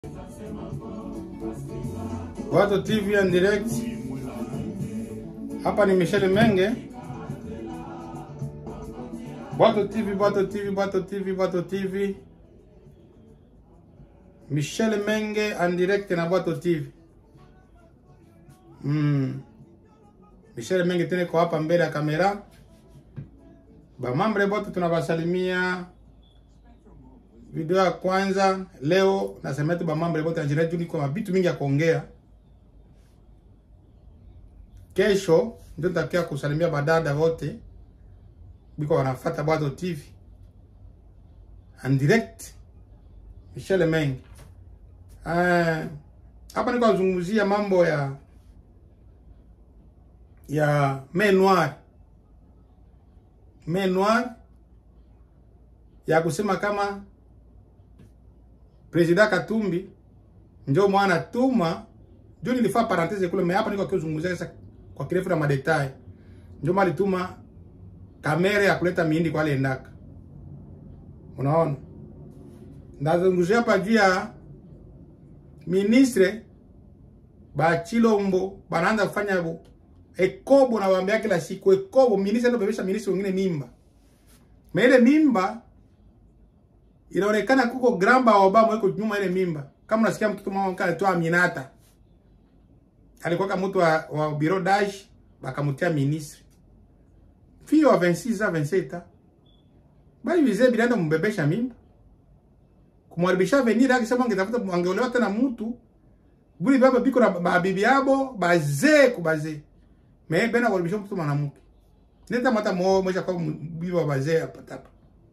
Watu TV en direct. Hapa ni Michel Menge. Watu TV, Watu TV, Watu TV, Watu TV. Michel Menge en direct na Watu TV. Mm. Michel Menge tena kwa hapa mbele ya kamera. Bamambre bote tunawasalimia. Video ya kwanza leo nasema tu bamambre bote anjira juu niko na vitu mingi ya kuongea. Kesho ndio nitakia kusalimia badada wote biko wanafuata Bwato TV en direct. Michel Menge. Uh, hapa niko nazungumzia mambo ya ya main noir main noir ya kusema kama President Katumbi ndio mwana tuma ndio nilifaa parenthese kule, mais hapa niko kuzungumzia sasa kwa kirefu na madetai. Ndio mali tuma kamera ya kuleta mihindi kwa aliendaka. Unaona, ndazungumzia hapa juu ya ministre ba Chilombo banaanza kufanya bu ekobo na waambia kila siku ekobo, ministre ndio bebesha ministre wengine mimba. Mais ile mimba inaonekana kuko gramba wa Obama yuko nyuma ile mimba. Kama unasikia mtoto mama mkale toa Aminata. Alikuwa kama mtu wa, wa bureau d'âge bakamtia ministre. Fio wa 26 ans 27 ans. Bali vizee bilanda mbebesha mimba. Kumwaribisha venir akisema angetafuta angeolewa tena mtu. Buli baba biko na babibi yabo bazee kubaze. Me bena kuaribisha mtu mwanamke. Nenda mata mo moja kwa bibi wa bazee hapa tapa.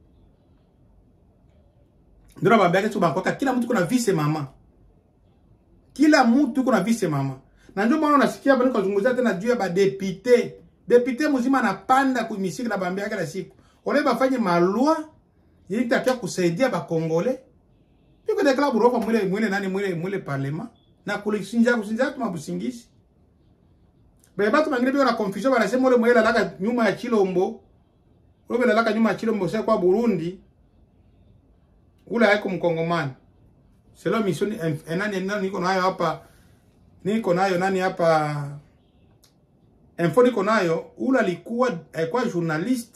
Ndio nakwambia kesho bakoka kila mtu kuna vise mama. Kila mtu kuna vise mama. Na ndio maana unasikia bali kuzungumzia tena juu ya ba député. Député mzima anapanda kumisiki na bambia kila siku. Ole bafanye malua ili takia kusaidia ba Kongole. Biko de klabu rofa mwile mwile nani mwile mwile parlement na kulisinja kusinja tu mabusingisi. Beba tu mangine biko na confusion wanasema ole mwile laka nyuma ya Chilombo. Ole laka nyuma ya Chilombo sasa kwa Burundi ule haiko mkongomani selo mission nani nani niko nayo hapa niko nayo nani hapa info niko nayo ule alikuwa alikuwa journalist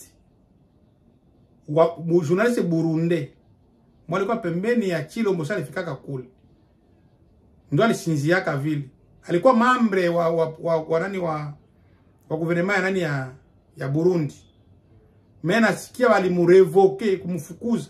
wa journalist Burundi mwalikuwa pembeni ya Chilombo sasa alifikaka kule ndo alisinziaka vile alikuwa mambre wa wa, wa, wa nani wa wa gouvernement ya nani ya ya Burundi mimi nasikia walimurevoke kumfukuza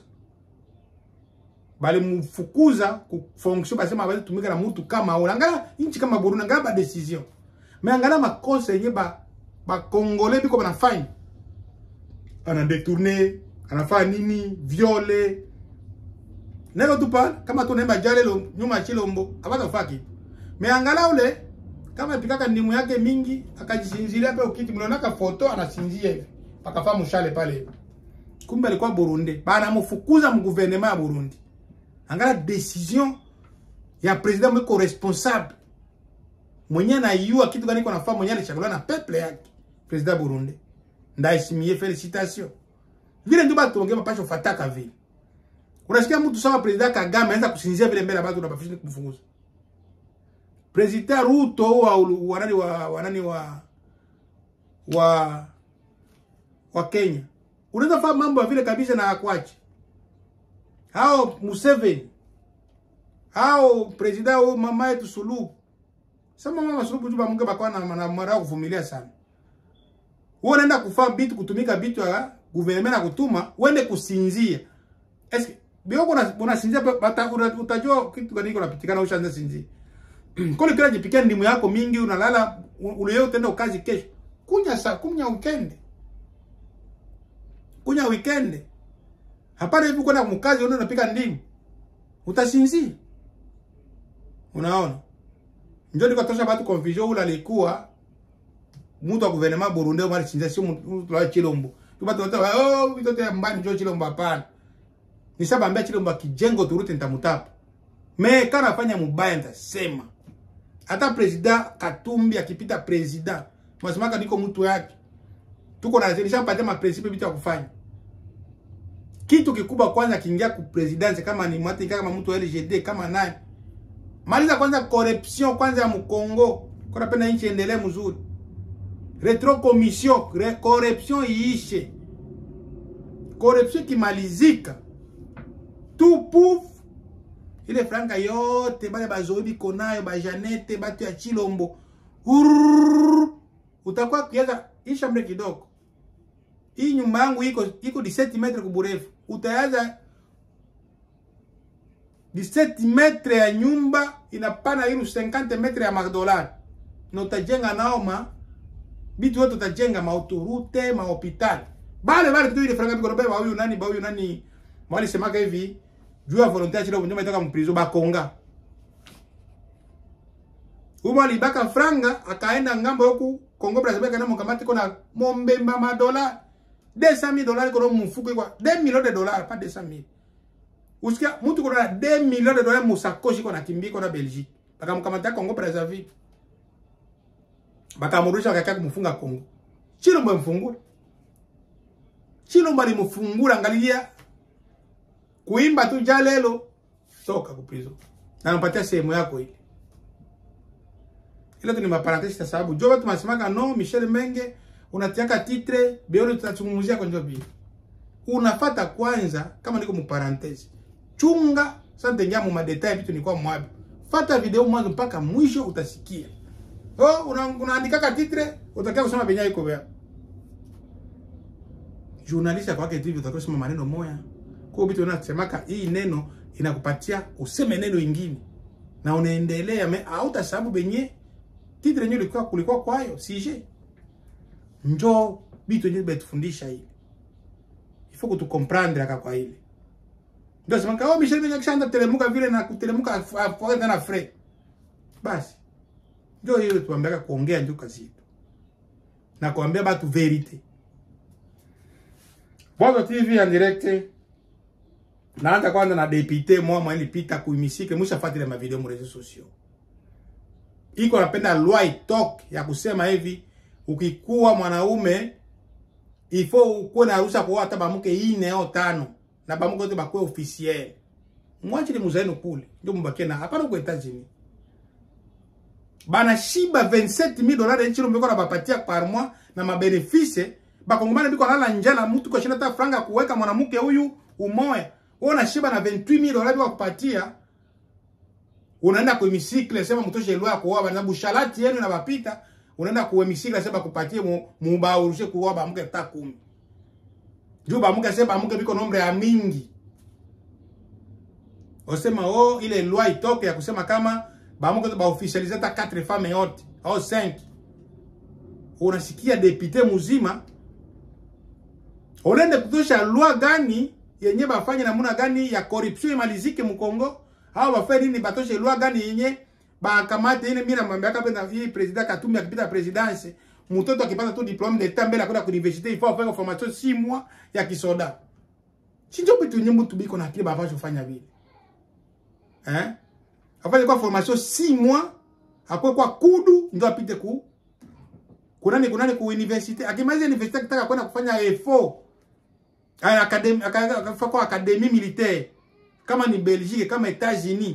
balimfukuza ku fonction basema bali tumika na mtu kama ule angala inchi kama Burundi angala ba decision mais angala makosa yenye ba ba congolais biko banafanya ana détourner anafanya nini viole nelo tu pale kama tu nemba jale lo nyuma chilombo abata faki mais angala ule kama pikaka ndimu yake mingi akajisinzilia pe ukiti mlionaka foto anasinzia hivi pakafa mshale pale kumbe alikuwa Burundi bana mfukuza mu gouvernement ya Burundi angala decision ya president mwiko responsable mwenye anayua kitu gani iko nafaa mwenye alichaguliwa na peuple yake president Burundi ndaheshimie felicitation vile ndio batu ongea mapasho fataka vile unasikia mtu sawa president Kagame anaanza kusinzia vile mbele batu unabafisha kumfunguza president Ruto wa wanani wa wanani wa wa wa Kenya unaweza fanya mambo ya vile kabisa na akwache hao Museveni hao president au mama yetu Suluhu sema mama Suluhu juba munge bakwa na, na mara kuvumilia sana wewe unaenda kufaa bitu kutumika bitu ya gouvernement na kutuma uende kusinzia eske bio kuna unasinzia bata utajua kitu gani kinapitikana ushaanza sinzia kule kila jipikia ndimu yako mingi unalala ule yote utaenda kazi kesho kunya saa kunya weekend kunya weekend Hapana hivi kwenda mkazi unaona unapika ndimu. Utasinzia. Unaona? Ndio niko tosha watu confusion ule alikuwa mtu wa gouvernement Burundi mali sinzia sio mtu wa Chilombo. Tuba tu oh mtoto ya mbani ndio Chilombo hapana. Nishabambia Chilombo kijengo turute nitamutapa. Me kana afanya mubaya nitasema. Hata president Katumbi akipita president, mwasemaka niko mtu yake. Tuko na nishapatia ma principe vitu ya kufanya kitu kikubwa kwanza kiingia ku presidence kama ni mwati kama mtu wa LGD kama nani maliza kwanza corruption kwanza ya mkongo kwa napenda nchi endelee mzuri retro commission re, corruption iishe corruption kimalizika tout pouf ile franga yote bale bazoe biko nayo bajanete batu ya chilombo Urrrr. utakuwa kiaza isha mre kidogo hii nyumba yangu iko iko 17 metre kuburefu utayaza 17 metre ya nyumba inapana ilu 50 metre ya madolari na utajenga nao ma bitu yote utajenga maautorute mahopitali bale bale tu ile franga biko na ba huyu nani ba huyu nani mwali semaka hivi juu ya volontaire chilo nyuma itoka mprizo bakonga Uma alibaka franga akaenda ngambo huku Kongo Brazzaville kana mkamati kona mombemba madola 200 dollars kono mfuko kwa 2 millions de dollars pas 200 000 usikia mtu kona 2 millions de dollars musakoshi kona kimbi kona Belgique bakamkamata Kongo Brazzaville bakamrudisha wakakaa kumfunga Kongo Chilombo mfungura Chilombo alimfungura angalia kuimba tu jalelo toka ku prison na nampatia sehemu yako ile ile tu ni maparenthese sababu jo watu masemaka no Michel Menge unatiaka titre beoni tutazungumzia kwa njobi unafata kwanza kama niko mu parenthese chunga sasa tengia mu madetail vitu nilikuwa mwabi fata video mwanzo mpaka mwisho utasikia oh una, unaandikaka titre utakia kusema benya iko vya journalist kwake TV utakia kusema maneno moya kwa vitu unasemaka hii neno inakupatia useme neno ingine na unaendelea me hauta sababu benye titre yenyewe ilikuwa kulikuwa kwayo sije njo bitu yenyewe betufundisha ile ifo kutukomprendre aka kwa ile ndio sema kao Michel Benga kishanda telemuka vile na kutelemuka afuata na fre basi ndio hiyo tuambiaka kuongea ndio kazi yetu na kuambia batu verite Bongo TV en direct naanza kwanza na depute mwa ilipita kuimisike mwisha fatile ma video mu réseaux sociaux iko napenda loi itoke ya kusema hivi ukikuwa mwanaume ifo ukuwe na ruhusa kuoa hata bamuke ine au tano na bamuke wote bakuwe officiel mwachili muzaenu kule ndio mubakie na hapana kwa Etats-Unis bana shiba 27000 dollars nchini mbeko na bapatia par mois na mabenefice bakongomana biko lala njala mtu kwa shinda ta franga kuweka mwanamke huyu umoya wewe unashiba na 28000 dollars biko kupatia unaenda kwa hemicycle sema mtoshe lwa kuoa bana bushalati yenu na bapita unaenda kwa hemicycle sema kupatie mubaurushe kuoa bamuke ta kumi juu bamuke sema bamuke biko nombre ya mingi osema oh ile loi itoke ya kusema kama bamuke ba officialize ta 4 femmes yote au 5 unasikia depute muzima unaenda kutosha loi gani yenye bafanye namuna gani ya corruption imalizike mkongo hao bafanye nini batoshe loi gani yenye bakamate ile mimi namwambia kama hii president Katumbi akipita presidence mtoto akipata tu diplome d'etat mbele akwenda universite il faut faire formation 6 mois ya kisoda sinjo bitu nyimbo tubiko na kile baba kufanya vile eh afanye kwa formation 6 mois akwe kwa kudu ndio apite ku kunani kunani ku universite akimaliza universite akitaka kwenda kufanya effort akademi akafanya kwa académie militaire kama ni Belgique kama Etats-Unis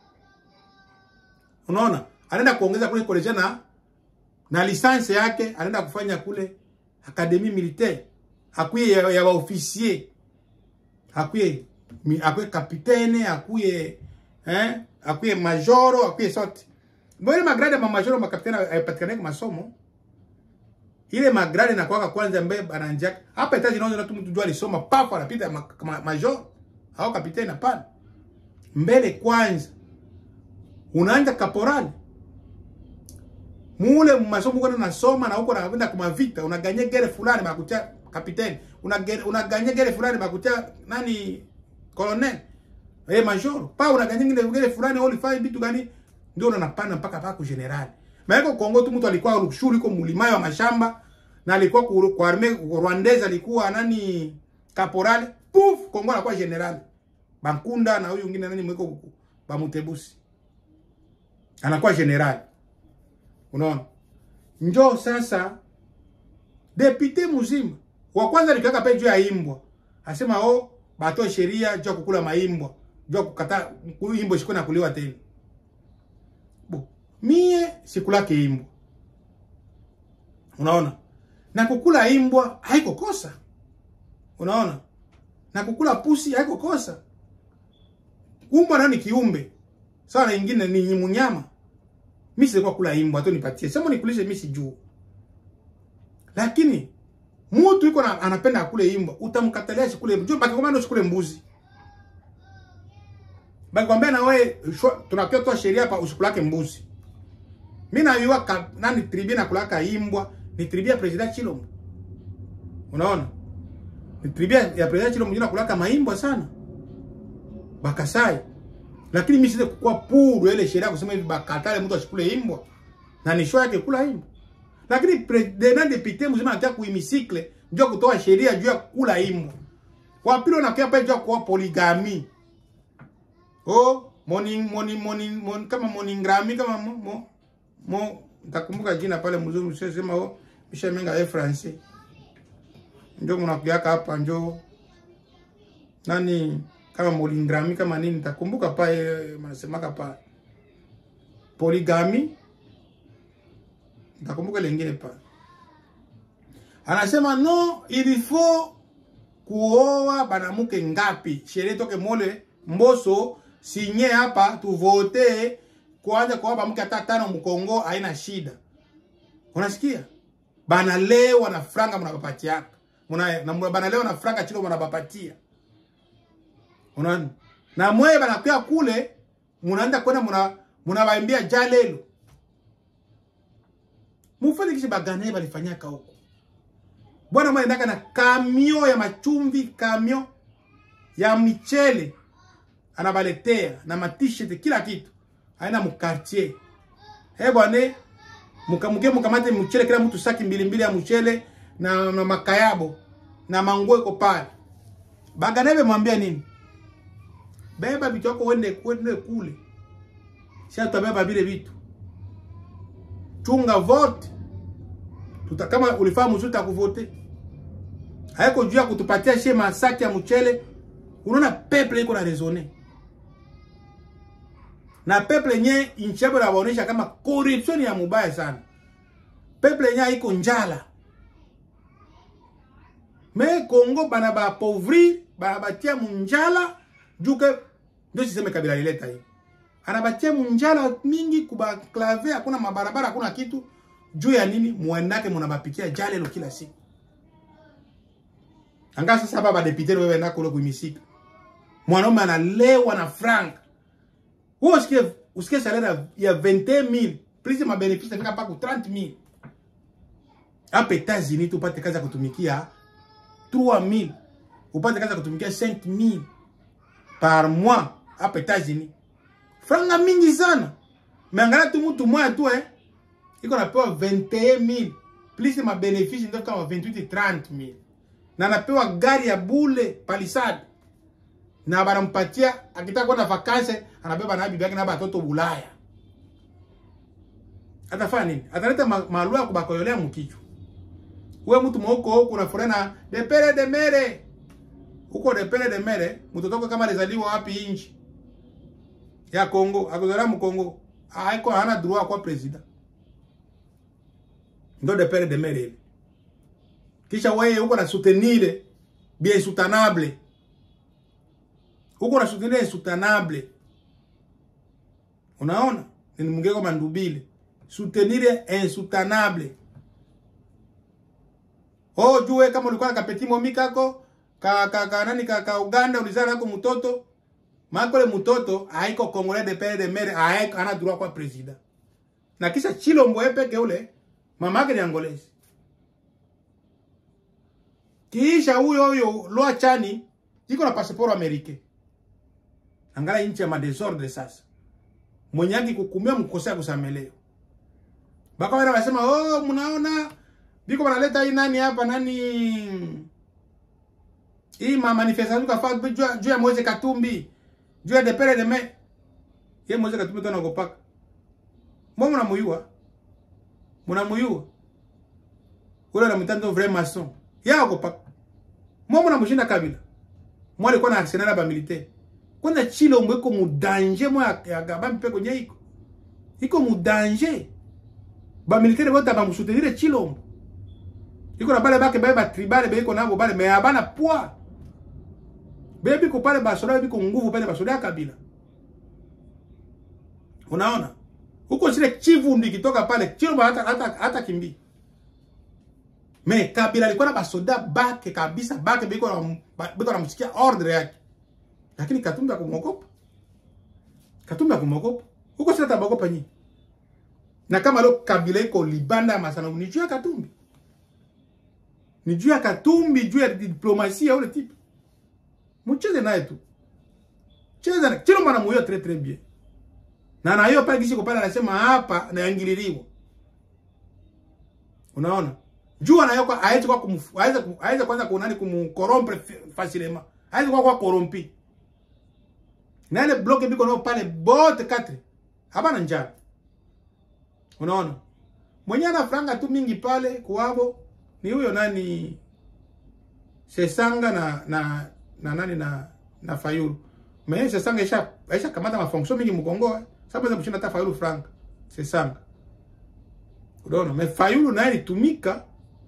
unaona anaenda kuongeza kule kolejia na na lisansi yake anaenda kufanya kule académie militaire akuye ya, ya officier akuye akuye kapitene akuye eh akuye majoro akuye sote mbona magrade ma majoro makapitene haipatikane kwa masomo ile magrade na kwaka kwanza mbe bananja hapa etaji naona tu mtu jua alisoma papo anapita ma, ma, major au kapitene hapana mbele kwanza unaanja kaporali mule masomo kuna nasoma na huko nakwenda kwa vita unaganya gere fulani bakutia kapiteni unaganya una gere fulani bakutia nani colonel eh major pa unaganya gere fulani ulifanya vitu gani ndio unapanda mpaka paka general maana Kongo tu mtu alikuwa rushuru iko mlimayo wa mashamba na alikuwa kwa arme Rwandese alikuwa nani kaporale puf Kongo anakuwa general Bankunda na huyu mwingine nani mwiko Bamutebusi anakuwa general unaona njo sasa depute mzima wa kwanza nikiweka pe juu ya imbwa asema oh bato sheria juu kukula maimbwa juu kukata imbwa shiko na kuliwa tena mie sikulake imbwa unaona na kukula imbwa haiko kosa unaona na kukula pusi haiko kosa umbwa nayo ni kiumbe sawa na ingine ni munyama mi silikuwa kula imbwa tu nipatie sema nikulishe mi sijuu lakini mutu iko na anapenda akule imbwa utamkatalia asikule imbwa bakikwambia ndo usikule mbuzi bakikwambia na wewe tunakia toa sheria hapa usikulake mbuzi mi nayua ka, nani tribi nakulaka imbwa ni tribi ya president Chilombo unaona ni tribi ya president Chilombo ndio nakulaka maimbwa sana bakasai lakini mimi siwezi kukua puru ile sheria kusema hivi bakatale mtu asikule imbwa na ni show yake kula imbwa lakini president député mzima anataka kuimisikle ndio kutoa sheria juu ya kula imbwa kwa pili unakia pale juu ya kuwa polygamy oh morning morning morning, morning kama moningrami kama mo, mo, mo nitakumbuka jina pale mzungu sema oh bisha menga ya français ndio mnakuaka hapa ndio nani kama molingrami kama nini nitakumbuka pale mnasemaka pale polygamy nitakumbuka lingine pale anasema no il faut kuoa banamuke ngapi sheria toke mole mboso sinye hapa tuvote kuanza kuoa bamuke hata tano mkongo haina shida unasikia banalewa na franga mnabapatiaka muna na banalewa na franga chilo mnabapatia unaona na mwe banakuya kule munaenda kwenda muna munabaimbia jalelo mufanye kishi bagane balifanyaka huko bwana mwe ndaka na kamio ya machumvi kamio ya michele anabaletea na matishete kila kitu aina mukartier he bwana mukamuke mukamate mchele kila mtu saki mbili mbili ya mchele na, na makayabo na manguo iko pale baganebe mwambia nini beba vitu yako uende kwende kule sasa tutabeba vile vitu chunga vote tuta kama ulifahamu mzuri takuvote haiko juu ya kutupatia she masaki ya mchele unaona peple iko na resone na peple yenye nchi yabo inaonyesha kama corruption ya mubaya sana peple yenye haiko njala me Kongo bana ba pauvri bana batia munjala juke ndio siseme kabila lileta hii anabatia munjala mingi kuba clave hakuna mabarabara hakuna kitu juu ya nini muendake munabapikia jalelo kila siku anga sasa baba depute wewe na kule kuimisika mwanaume analewa na frank wewe usikie usikie salaire ya 20000 plus ma benefice fika pa ku 30000 hapa États-Unis tupate kazi ya kutumikia 3000 upate kazi ya kutumikia 5000 par mois hapa États-Unis franga mingi sana meangalia tu mtu mmoja tu eh iko napewa 21000 plus ma benefice ndio kama 28 30000 na anapewa gari ya bule palisade na banampatia akitaka kwenda vakanse anabeba na bibi yake na batoto Bulaya. Atafanya nini? Ataleta malua kubakoyolea mkichwa. Wewe mtu mwoko huko na furena de pere de mere. Huko de pere de mere, mtoto wako kama alizaliwa wapi inchi? Ya Kongo, akuzaliwa mu Kongo. Haiko hana droit kwa president. Ndo de pere de mere ile. Kisha wewe huko na soutenir bien soutenable huko na soutenir insoutenable. Unaona? Ni mwingine kama ndubile. Soutenir insoutenable. Oh, jue kama ulikuwa na kapeti momi kako ka ka, ka nani ka, ka Uganda ulizala nako mtoto makole mtoto haiko Congolais de pere de mere haiko ana droit kwa president. Na kisha Chilombo peke ule mama yake ni Angolese. Kisha huyo huyo Lwa Chani iko na passport americain. Angalia nchi ya madesordre sasa. Mwenye haki kukumia mkosea kusamelewa. Baka wana wasema, "Oh, mnaona biko wanaleta hii nani hapa nani hii ma manifestation kafa juu ya Moise Katumbi, juu ya depere de me. Ye Moise Katumbi tona kopaka. Mwa mnamuyua. Mnamuyua. Ule na mtando vrai maçon. Ya kopaka. Mwa mnamshinda kabila. Mwa alikuwa na arsenal ba militaire kwanza Chilombo iko mudanje mwa ya gaba mpeko nye iko iko mu danger bamilitaire bote bamusoutenir chilombo iko na bale bake baye batribale beiko nabo bale me abana poids beye biko pale basoda biko nguvu pale basoda ya kabila unaona huko zile chivu ikitoka pale chilombo hata, hata, hata kimbii me kabila alikuwa na basoda bake kabisa bake biko na biko namsikia ordre yake lakini katumbi akumwogopa katumbi akumwogopa huko sasa tabagopa nyinyi na kama leo kabila iko libanda ya masana ni juu ya katumbi ni juu ya katumbi juu ya diplomasia ule tipe mcheze naye tu cheza na chilo mwana muyo très très bien na na hiyo pale kishiko pale anasema hapa naingililiwa unaona juu anayo kwa aje kwa kumfu aje aje kwanza kunani kumkorompe facilement aje kwa kwa korompi na ile block biko nao pale bote katre hapana njaa unaona mwenye ana franga tu mingi pale kuwabo ni huyo nani Sesanga na na na nani na na Fayulu mais Sesanga isha isha kamata mafonction mingi mkongo sababu za kushinda hata Fayulu franga Sesanga unaona mais Fayulu naye alitumika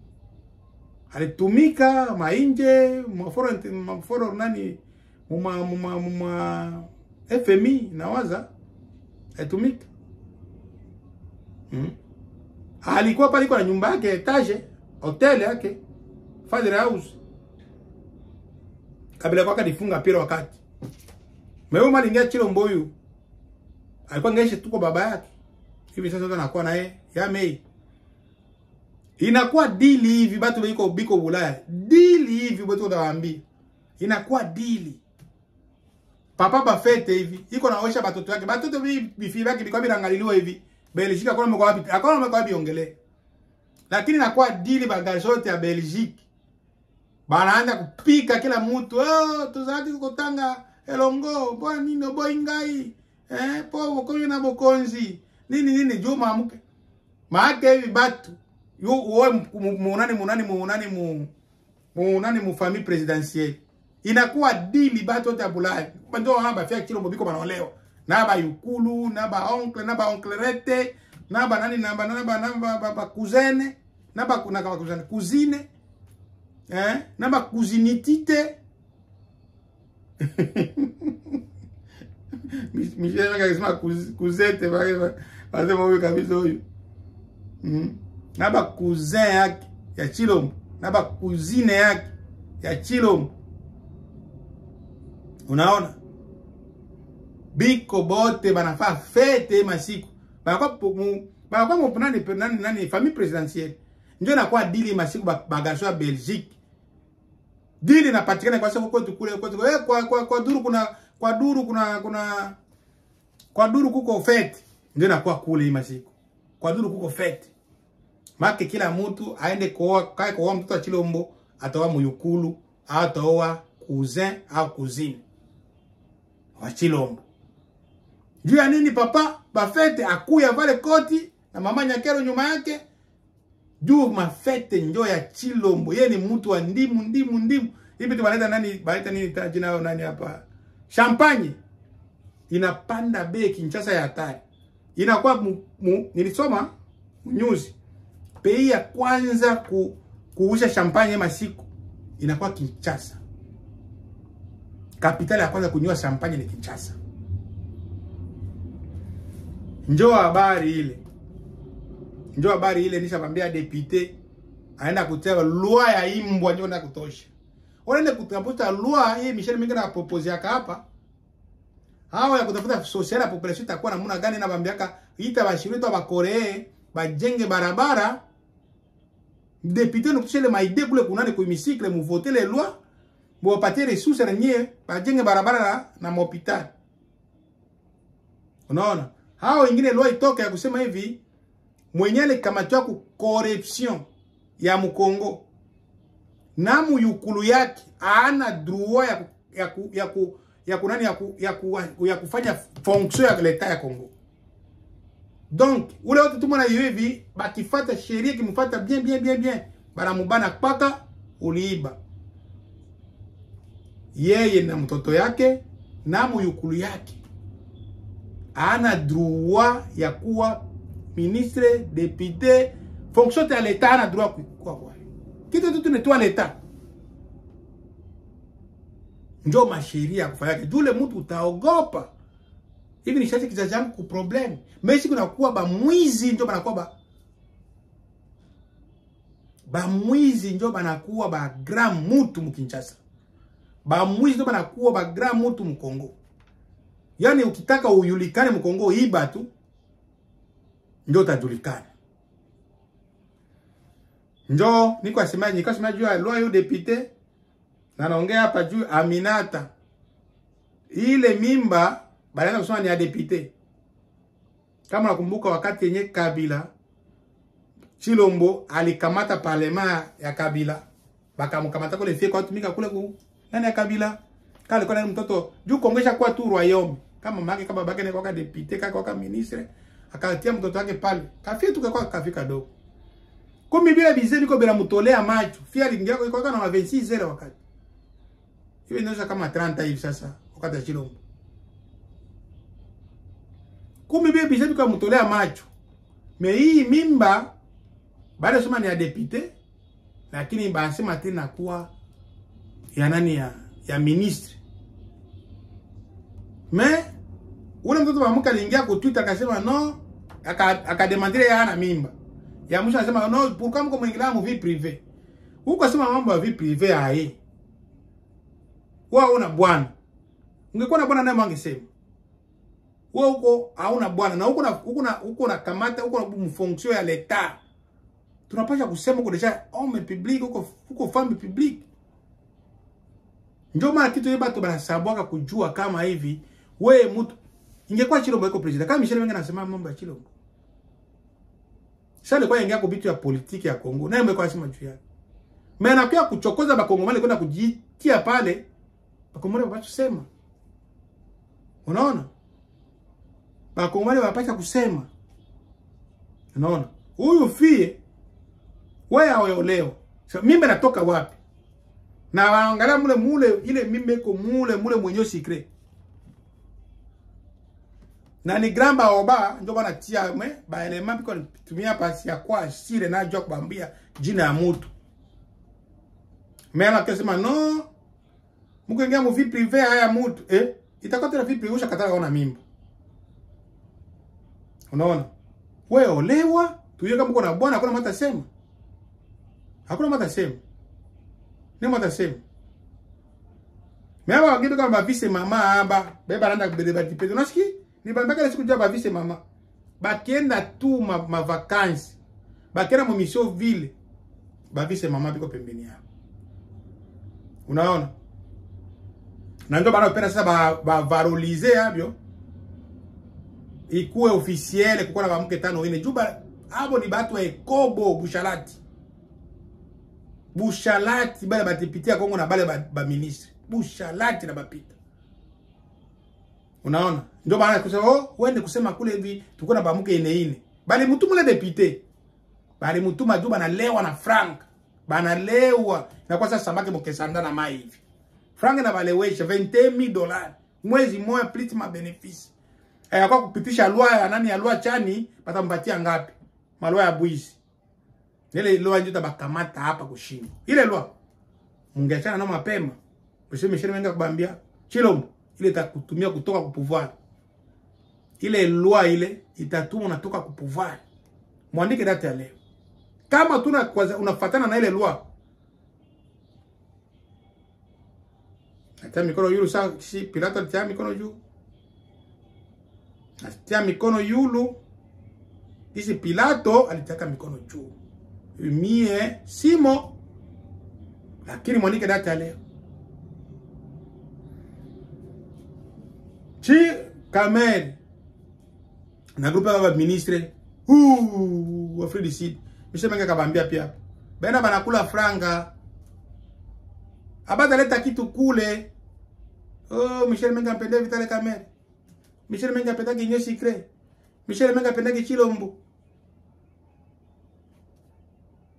alitumika mainje maforo maforo nani muma muma muma FMI nawaza alitumika Hmm. Alikuwa pale kwa nyumba yake etage, hotel yake, father house. Kabila kwaka difunga pira wakati. Mewe malingia chilo mboyu. Alikuwa ngeshe tuko baba yake. Hivi sasa ndo anakuwa naye ya mei. Inakuwa dili hivi batu biko biko Ulaya. Dili hivi batu ndawaambia. Inakuwa dili. Papa bafete hivi, iko naosha batoto yake. Batoto hivi bifi yake biko birangaliliwa hivi. Belgique akona mko wapi? Akona mko wapi ongele. Lakini nakuwa dili bagage yote ya Belgique. Banaanza kupika kila mtu. Oh, tuzati kutanga elongo, bwa nino boy ngai. Eh, po bokonyo na bokonzi. Nini nini juma mke. Maake hivi batu. Yo uwe munani munani munani mu munani mu famille présidentielle. Inakuwa dili batu yote ya Bulaya. Ndio hamba fia kilo bobiko banaolewa na ba yukulu na ba oncle na ba onclerete na ba nani na ba na ba na ba, ba, ba cousine na ba na ba cousine cousine eh na ba cousinitite Michel akasema cousette ba wasema huyu kabisa huyu mm. na ba cousin yake ya Chilombo na ba cousine yake ya Chilombo unaona biko bote banafaa fete masiku banakuwa mu banakuwa mu nani nani nani famille présidentielle ndio inakuwa dili masiku bagasho ya Belgique dili inapatikana kwa sababu kwetu kule kwetu eh, kwa, kwa kwa duru kuna kwa duru kuna kuna kwa duru kuko fete ndio inakuwa kule hii masiku kwa duru kuko fete make kila mtu aende kuoa kae kuoa mtoto wa Chilombo ataoa muyukulu au ataoa cousin au cousine wa Chilombo juu ya nini papa bafete akuya vale koti na mama nyakero nyuma yake juu mafete njo ya Chilombo ye ni mtu wa ndimu ndimu ndimu hivi tu banaita nani banaita nini ta jina yao nani hapa champagne inapanda bei Kinshasa ya hatari inakuwa mu, mu, nilisoma news bei ya kwanza ku, kuusha champagne masiku inakuwa Kinshasa kapitali ya kwanza kunywa champagne ni Kinshasa Njoo habari ile. Njoo habari ile nishamwambia depute aenda kutia loi ya imbwa ndio na kutosha. Wanaenda kutafuta loi hii Michel Mingi na propose yaka hapa. Hawa ya kutafuta social population itakuwa namna gani na bambiaka ita bashirito ba Korea bajenge barabara. Depute nukutisha ile maide kule kunani kwa hemicycle mu voter les lois. Bo patie ressources na nyie bajenge barabara na, na hospitali. Unaona? hao wengine loi itoka ya kusema hivi mwenye alikamatwa ku corruption ya Mkongo na muyukulu yake ana droit ya ku, ya ku, ya ku, ya kunani ya, ku, ya, ku, ya kufanya fonction ya leta ya Kongo. Donc ule wote tumona hiyo hivi bakifata sheria kimfuata bien bien bien bien banamubana paka uliiba yeye na mtoto yake na muyukulu yake ana droit ya kuwa ministre député fonction ya leta ana droit kuwa kwa kitu tu tunetoa leta njo masheria ya kufanyake jule mtu utaogopa hivi nishache kizazi yangu ku problem meshi kunakuwa bamwizi njo banakuwa ba bamwizi njo banakuwa ba grand mutu mukinshasa bamwizi njo banakuwa ba grand mutu mukongo yaani ukitaka uyulikane mkongo iba tu njo utajulikana njo niko asemaji niko asemaji juu ya loi député na naongea hapa juu Aminata ile mimba balianza kusema ni ya député kama nakumbuka wakati yenye Kabila Chilombo alikamata parlema ya Kabila bakamkamata kule fie kwa tumika kule ku nani ya Kabila kale kwa mtoto juu kongesha kwa tu royaume kama mama kama babake ni kwa député kaka kwa ministre akatia mtoto wake pale kafie tu kwa kafika dogo kumi bila bize biko bila mutolea macho fia aliingia kwa kwa na 26 zero wakati hivi inaweza kama 30 hivi sasa wakati ya Chilombo kumi bila bize biko mutolea macho me hii mimba baada ya sema ni ya député lakini basema tena kuwa ya nani ya ya ministre me ule mtoto wa mke aliingia ku Twitter akasema no akademandire aka yana mimba ya mwisho anasema no pourquoi mko mwingilia mu vie privée huko asema mambo ya vie privée hai wewe una bwana ungekuwa na bwana naye mwangesema wewe huko hauna bwana na huko na huko na huko na kamata huko na mfonction ya leta tunapasha kusema huko deja homme public huko huko femme public ndio maana kitu hiyo watu banasabwaka kujua kama hivi wewe mtu ingekuwa Chilombo iko president kama Michel Wenga anasema mambo ya Chilombo sasa alikuwa ingia kwa vitu ya politiki ya Kongo naye mmekuwa sema juu yake mimi anakuwa kuchokoza bakongomani kwenda kujitia pale bakongomani wapacha kusema unaona bakongomani wapacha kusema unaona huyu fie wewe aolewa so, mimba natoka wapi na waangalia mule mule ile mimba iko mule mule mwenye secret na ni grand baoba ndio bana tia me ba element biko tumia pasi ya kwa sire na jua kubambia jina ya mtu mema akasema no mko ingia mu vie privée haya mtu eh itakuwa tena vie privée ushakataka ona mimba unaona wewe olewa tuye kama uko na bwana hakuna mata sema hakuna mata sema ni mata sema Mewa wagido kama bavise mama aba beba randa kubele batipeto unasikia nibambaka siku jua bavise mama bakienda tu ma, ma vacances bakienda mu mission ville bavise mama biko pembeni yao unaona na ndio bana penda sasa ba, ba valoriser yabyo ikuwe officiel kuko na bamke tano ine juba abo ni batu wa ekobo bushalati bushalati bale batipitia Kongo na bale ba, ba ministre bushalati na bapita unaona ndio maana kusema oh uende kusema kule hivi tuko na bamuke ine ine bali mutuma le député bali mutuma juu banalewa na frank banalewa na kwa sasa samaki mukesanda na mai hivi frank na balewesha 20000 dollars mwezi moja plus ma benefice eh kwa kupitisha lwa ya nani ya lwa chani patampatia ngapi malwa ya bwizi ile lwa ndio tabakamata hapa kushinda ile lwa mungeachana na mapema useme sheria menga kubambia Chilombo ile itakutumia kutoka ku pouvoir ile loi ile itatuma unatoka ku pouvoir mwandike date ya leo kama tuna unafatana na ile loi atia mikono yulu sa si Pilato atia mikono juu atia mikono yulu isi Pilato alitaka mikono juu mie simo lakini mwandike date ya leo chi Kamel na grupe ya ministre uh wa Free Seed Michel Menga kabambia pia bena banakula franga abata leta kitu kule oh Michel Menga mpende Vitale Kamel Michel Menga mpenda kinyo secret Michel Menga mpenda Chilombo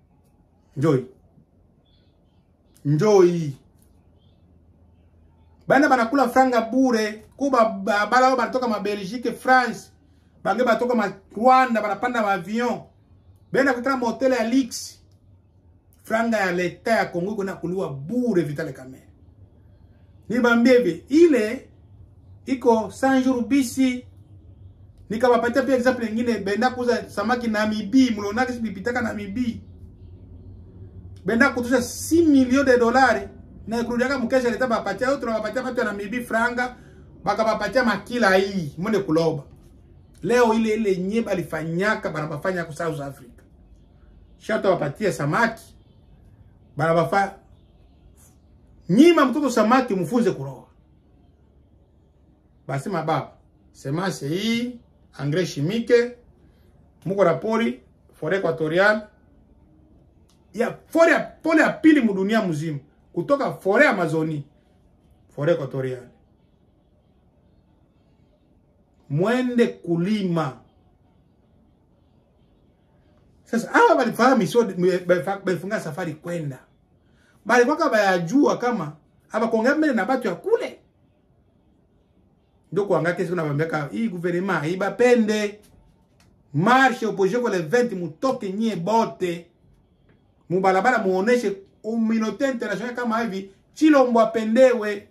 njoi njoi bana banakula franga bure kuba ba- bala bao banatoka ma Belgique France bange batoka ma Rwanda banapanda ma avion benda kutana mahoteli ya Lix franga ya leta ya Kongo kuna kuliwa bure Vital Kamerhe nibambie hivi ile iko 100 jours bisi nikawapatia pia example nyingine benda kuuza samaki Namibi mlionaki sipitaka Namibi benda kutusha 6 millions de dollars na kurudiaka mkesha leta bapatia au tunawapatia watu ya Namibi franga bakabapatia makila hii mwende kuloba leo ile ile nye balifanyaka banabafanya ku South Africa shata wapatie samaki banabafa nyima mtoto samaki mfunze kuroa basema baba semence hii engrais chimique muko na pori forêt équatoriale ya forêt ya pole ya pili mudunia mzima kutoka forêt Amazonie forêt équatoriale mwende kulima sasa hawa balifahamu sio balifunga safari kwenda bali kwaka bayajua kama abakuongea mbele na batu ya kule ndio kuanga kesi kuna bambeka hii gouvernement ibapende marche opposition kwa le 20 mutoke nyie bote mubalabala muoneshe uminote international kama hivi Chilombo apendewe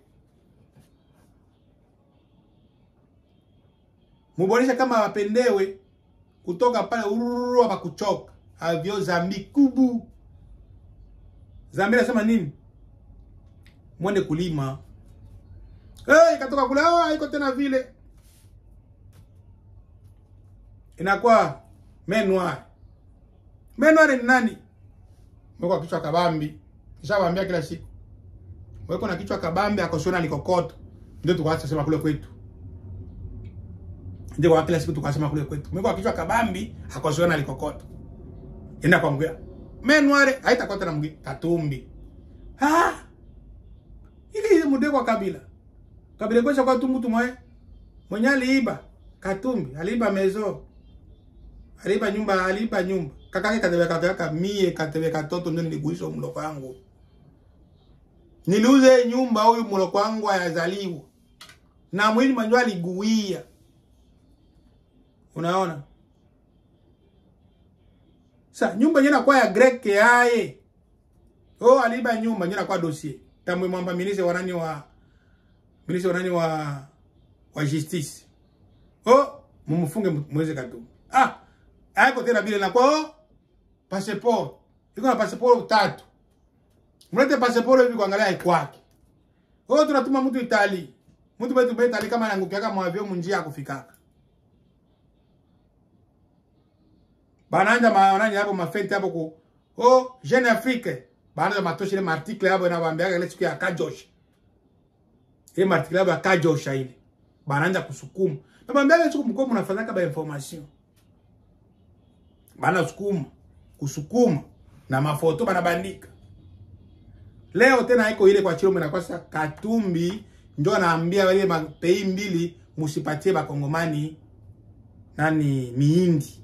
mubonesha kama wapendewe kutoka pale ururu hapa kuchoka avyo zambi kubu zambi nasema nini mwende kulima hey, katoka kule oh, haiko tena vile inakuwa menwar menwar ni nani mweko kichwa kabambi kishabambia kila siku mweko na kichwa kabambi akosona likokoto ndio tukaacha sema kule kwetu ndio kwa kila siku tukasema kule kwetu mweko kichwa kabambi akosona likokoto enda kwa mgea menware haitakuwa tena mgea katumbi ah ili mude kwa kabila kabila kwesha kwa tumbu tumwe mwenye aliiba katumbi aliiba mezo aliiba nyumba aliiba nyumba kakake katebe kakaka mie katebe katoto ndio niliguisha mloko wangu niliuze nyumba huyu mloko wangu ayazaliwa na mwili manjwa aliguia unaona sa nyumba nyena kwa ya grek yaye oh aliiba nyumba nyena kwa dossier tamwe mwamba ministre wanani wa ministre wanani wa wa justice oh mumfunge mweze katu ah haiko tena vile na kwa oh, passport iko na passport tatu mlete passport hivi kuangalia ikwake oh tunatuma mtu Itali mtu wetu beta Itali kama anangukiaka mwavyo munjia akufikaka bananja maonani hapo mafenti hapo ku oh Jeune Afrique bananja matoshi ile article hapo na waambiaga ile siku ya Kajosh ile article hapo ya Kajosh ile bananja kusukuma na waambiaga siku mko mnafanyaka ba information bana sukuma kusukuma na mafoto banabandika leo tena iko ile kwa Chilombo inakosa Katumbi ndio anaambia wale mapei mbili musipatie bakongomani nani miindi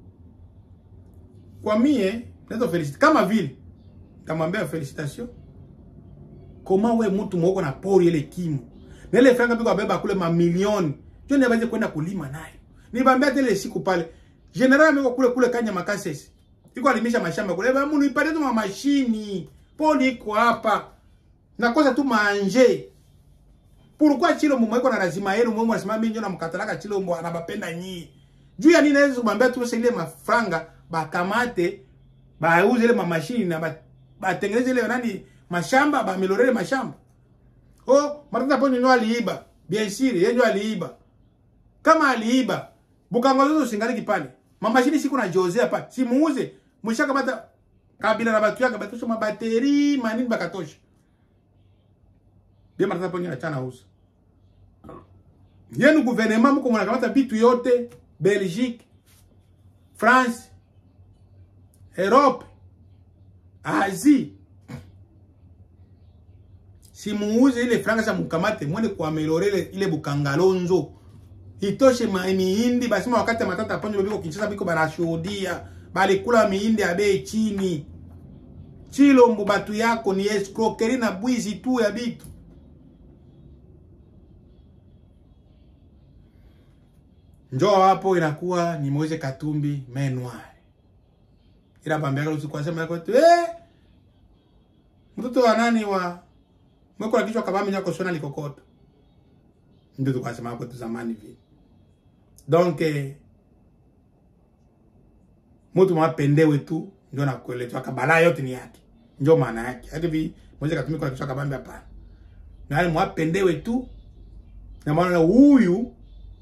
kwa mie nazo felicit kama vile kamwambia felicitation koma we mtu mwoko na pori ile kimo na ile franga biko abeba kule mamilioni ndio ni abaje kwenda kulima nayo nibambia tele siku pale general ameko kule kule kanya makasesi iko alimisha mashamba kule ba munu ipate tu mashini poli iko hapa nakosa tu manje pourquoi Chilombo mweko na lazima yenu mwe mwasema mimi ndio namkatalaka Chilombo anabapenda nyii juu ya nini naweza kumwambia tu sasa ile mafranga bakamate bauze ile mamashini na batengeneze ile nani mashamba bamelorele mashamba oh matata ponyo nyo aliiba bien sûr yeye ndio aliiba kama aliiba bukango zote usingaliki pale mamashini siku na Jose hapa simuuze mshaka bata kabila na batu yake batosha mabateri manini bakatosha bien matata ponyo achana uza yenu gouvernement mko mnakamata bitu yote Belgique France Europe, Asie. Simuuze ile franga za mkamate mwende kuamelorele ile bukangalonzo. Itoshe mihindi basema wakati matata ponyo biko Kinshasa biko banashuhudia bali kula mihindi ya bei chini. Chilombo batu yako ni escroquerie na bwizi tu ya bitu. njoo hapo inakuwa ni Moise Katumbi main noir ila bambia kale usiku asema yako tu eh mtoto wa nani wa mweko la kichwa kabambi nyako sona likokoto ndio tukasema hapo tu zamani vile donc eh, mtu mwapendewe tu ndio nakuelewa kabala yote ni yake ndio maana yake hadi vi Moise Katumbi kwa kichwa kabambi hapana na wale mwapendewe tu na maana huyu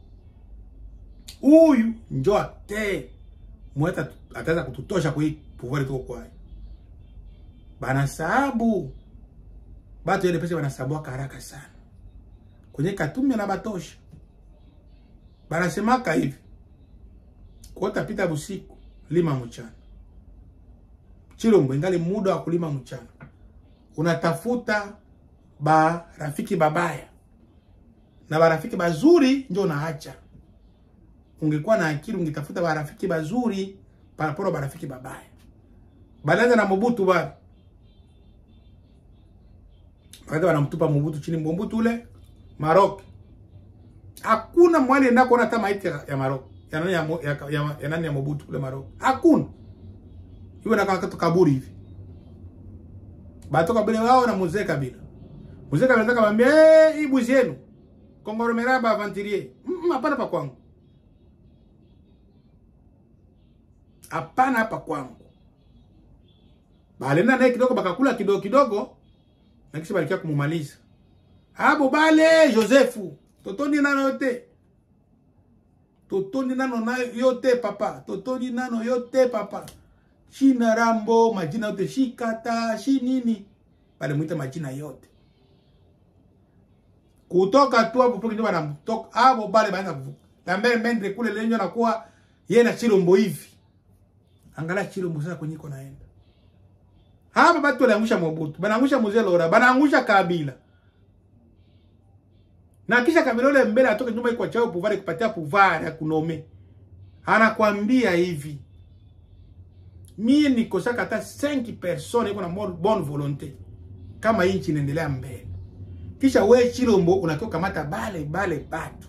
huyu njo ate mweta ataweza kututosha kwa hii pouvoir tuko kwayo bana sababu batu ile pesa banasabuaka haraka sana kwenye Katumbi na batosha banasemaka hivi kuota pita busiku lima mchana Chilombo ingali muda wa kulima mchana unatafuta ba rafiki babaya na barafiki bazuri njo unaacha ungekuwa na akili ungetafuta barafiki bazuri paraporo barafiki babaya balianza na Mobutu bali wakati wanamtupa Mobutu chini Mobutu ule Maroc hakuna mwali enda kuona hata maiti ya ya Maroc ya nani ya, Mo- ya, ya, ya nani ya Mobutu ule Maroc hakuna iwe na kaka kaburi hivi batoka bile wao na mzee Kabila mzee Kabila anataka kumwambia eh hii buzi yenu Kongoromera ba aventurier Mm, hapana pa kwangu hapana hapa kwangu balenda naye kidogo bakakula kidogo kidogo na kisha balikia kumumaliza abo bale Josefu totondi nano yote totondi nano na yote papa totondi nano yote papa shina rambo majina yote shikata shi nini balimwita majina yote kutoka tu hapo pokini wanamtoka abo bale baanza kuvuka na mbele mende kule lenyo nakuwa yeye na Chilombo hivi angalia Chilombo sasa kwenye iko naenda hapa batu waliangusha Mobutu banaangusha mzee Lora banaangusha Kabila na kisha Kabila ule mbele atoke nyuma iko chao pouvoir kupatia pouvoir ya kunome anakwambia hivi mie nikosaka hata 5 personnes iko na mo- bonne volonté kama hii nchi inaendelea mbele kisha we Chilombo unakiwa kamata bale bale batu.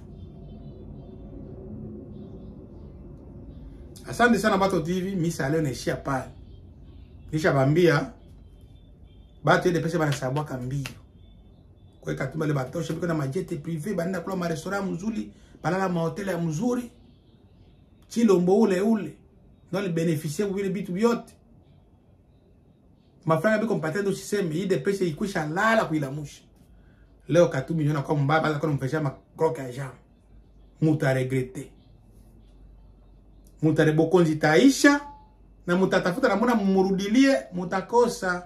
Asante sana Bato TV, misa leo naishia pale. Nisha bambia batu ile pesa banasabwaka mbio. Kwa hiyo Katumbi ile batosha biko na majete privé banaenda kula ma restaurant mzuri, banala ma hotel ya mzuri. Chilombo ule ule ndio alibenefisie vile vitu vyote. Mafranga biko mpatia ndo siseme hii de pesa ikwisha lala kuilamusha. Leo Katumbi niona kwa mbaba hata kwa mpesha makroke ya jam. Muta regrete. Muta rebokonzi taisha na mutatafuta namuna mumurudilie mutakosa.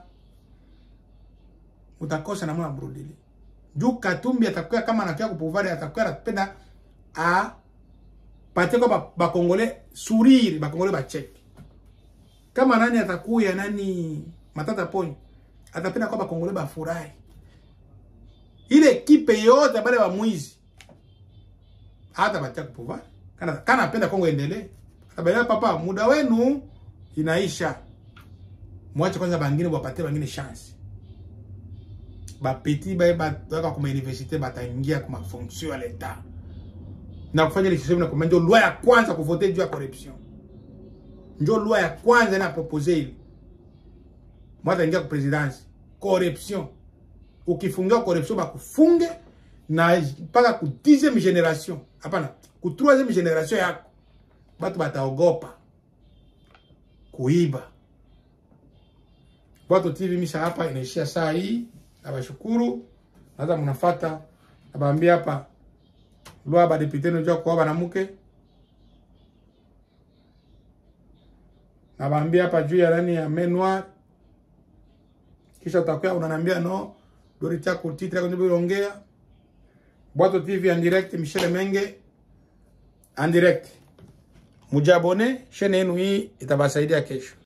Mutakosa namuna mumurudilie. Juu Katumbi atakuwa kama anakia kupovari atakuwa anapenda a patie kwa ba- bakongole suriri bakongole bacheke. Kama nani atakuya nani matata poni atapenda kwa bakongole bafurahi ile ekipe yote bale ba mwizi hata batia kupova kana kana apenda Kongo endelee atabaya papa muda wenu inaisha mwache kwanza bangine wapatie bangine chance bapeti baye batoka kuma universite bataingia kuma fonction ya leta na kufanya ile system na kuma ndio loi ya kwanza kuvote juu ya corruption ndio loi ya kwanza na proposer ile mwata ingia ku presidence corruption ukifungiwa corruption bakufunge na mpaka ku 10e generation hapana ku 3e generation yako batu bataogopa kuiba Bwato TV misha hapa inaishia saa hii nabashukuru naza mnafata nabaambia hapa lwa badepute nojua kuwa banamuke nabaambia hapa juu ya nani ya menwa kisha utakuwa unanambia no dori chako titre yako ndio ongea Bwato TV en direct Michel Menge en direct mujabone chaîne yenu hii itabasaidia kesho